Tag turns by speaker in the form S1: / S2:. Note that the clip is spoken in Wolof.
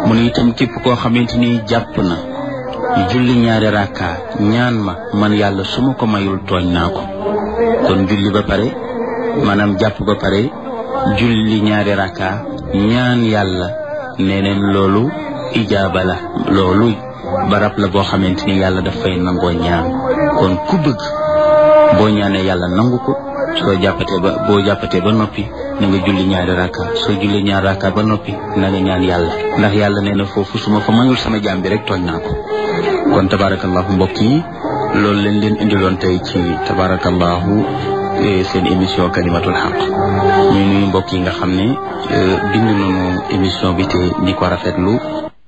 S1: mu ne itam képp koo xamante ni jàpp na julli ñaari rakka ñaan ma man yàlla su ma ko mayul tooñ naa ko kon julli ba pare maanaam jàpp ba pare julli ñaari rakka ñaan yàlla nee neen loolu ijaaba la loolu barab la boo xamante ni yàlla daf fay nangoo ñaan kon ku bëgg boo ñaanee yàlla nangu ko soo jàppatee ba boo jàppatee ba noppi na nga julli ñaari rakka soo julli ñaari rakka ba noppi na nga ñaan yàlla ndax yàlla nee na foofu su ma fa mayul sama jaam bi rek tooñ naa ko kon tabarakallahu mbokk yi loolu leen leen indiloon tey ci tabarakallahu seen émission kalimatul xaq ñu nuyu mbokk yi nga xam ne bind nañu émission bi te di ko rafetlu